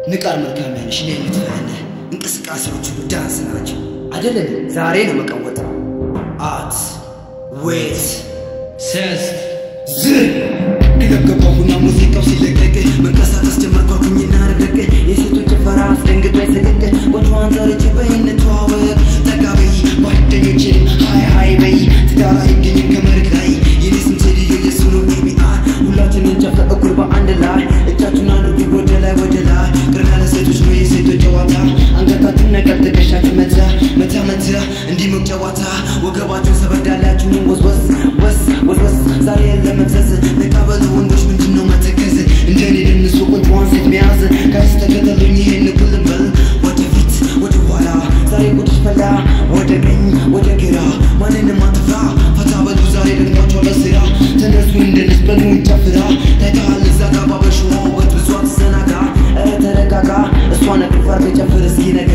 ንቃር መልካም ያለሽ እኔ የምትፈነ እንቅስቃሴዎቹ ዳንስ ናቸው አይደለም። ዛሬ ነው መቀወጥ አት ዌት ሰስት ዝ ገባሁና ሙዚቃው ሲለቀቅ መንቀሳቀስ ጀመርኳኩኝና ረቀቀ የሴቶች ጭፈራ አስደንግጦ ሰቀቀ ቆንጆዋን ጠርቼ በይ እንተዋወቅ ጠጋ በይ ጓደኞቼን ሀይ ሀይ በይ ትዳር አይገኝም ከመሬት ላይ የኔ ስም ቴዲዮ የሱ ነው ኤቢአር ሁላችንን ጨፍረ እኩል በአንድ ላይ እጃችሁን አድርጉ ወደ ላይ ወደ ላይ ቅርና ለሴቶች ነው የሴቶች ጨዋታ አንገታችሁን ነቀል ትከሻችሁ መታ መታ መታ እንዲሞቅ ጨዋታ ወገባችሁን ሰበዳላችሁን ወስወስ ወስ ወስወስ ዛሬ ለመፍሰስ ነቃበሉ ወንዶች ምንድነው መተከዝ እንደኔ ደንሶ ቆንጆዋን ሴት መያዝ ጋይስ ተከተሉኝ ይሄን እኩል በል ወደፊት ወደ ኋላ ዛሬ ቁጥሽ ፈላ ወደ ቀኝ ወደ ግራ ማንንም አትፍራ ፈታ በሉ ዛሬ ደግሟቸው ለስራ ተነሱ እንደነስ በሉ ጨፍራ ታይተሃል እዛ ጋ ባበሽዋ ውበት ብዙ አትዘናጋ ኧረ ተረጋጋ እሷ ነቅፋር ጨፍር እስኪ ነጋ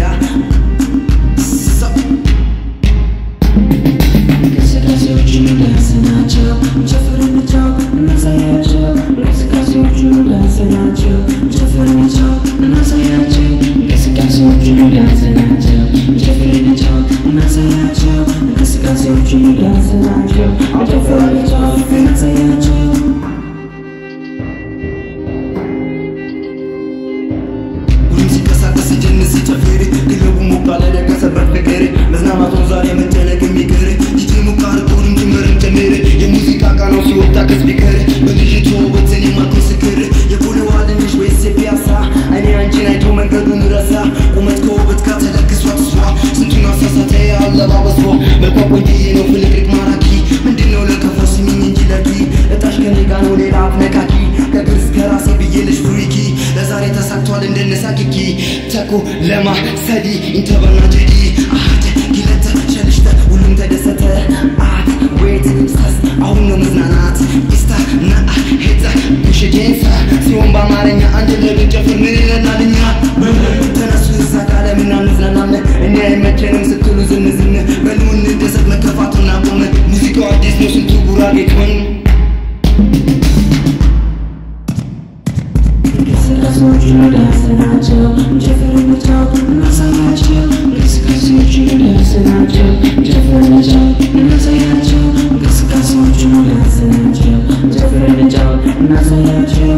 እንቅስቃሴዎቹ ዳንስ ናቸው ጨፍር እንጫወት እናሳያቸው እንቅስቃሴዎቹ ዳንስ ናቸው ጨፍር እንጫወት እናሳያቸው እንቅስቃሴዎቹ ዳንስ ናቸው ጨፍር እንጫወት እናሳያቸው እንቅስቃሴዎቹ ዳንስ ናቸው ጨፍር እንጫወት እናሳያቸው ሁሉም ሲንቀሳቀስ ሲጀንስ ሲጨፍር ክለቡ ሞቅ አለ ደገሰበት ፍቅር መዝናናቱን ዛሬ መጨነቅ የሚቀር ዲጄ ሞቅ አድርጎ ድምጭመርን ጨምር የሙዚቃ ቃናው ሲወጣ ከስፒከር በልጅቱ ውበት እኔ ማርኮ ስክር የቦሌዋ ልንሽ ወይስ የፒያሳ እኔ አንቺን አይቶ መንገዱን ረሳ ቁመት ከውበት ጋር ተለግሷት እሷ ስንቱን አሳሳተ አለባበሷ መልኳ ቆንጅዬ ነው ፍልቅልቅ ማራኪ ምንድነው ለከፎ ስሚኝ እንጂ ለኪ እጣሽ ከኔ ጋር ነው ሌላ አትነካኪ ከግር እስከ ራሴ ብዬልሽ ፍሪኪ ለዛሬ ተሳክቷል እንደነሳኪኪ ተኩ ለማ ሰዲ ኢንተበና ጀዲ አህተ ጊለተ ሸልሽተ ሁሉም ተደሰተ አት ዌት ስታስ አሁን ነው መዝናናት ኢስታ ና ሄታ ብሽጄንሳ ሲሆን በአማርኛ አንድ ለብን ጨፍር ምን ይለናልኛ ተነሱ እዛ ቃለ ምና እንዝናናለን እኔ አይመቸንም ስትሉ ዝንዝን በሉ እንደሰት መከፋቱን አቁም ሙዚቃው አዲስ ነው ስንቱ ጉራጌ ቶን እንቅስቃሴዎቹ ዳንስ ናቸው ጨፍር እንጫወት እናሳያቸው እንቅስቃሴዎቹ ዳንስ ናቸው ጨፍር እንጫወት እናሳያቸው እንቅስቃሴዎቹ ዳንስ ናቸው ጨፍር እንጫወት እናሳያቸው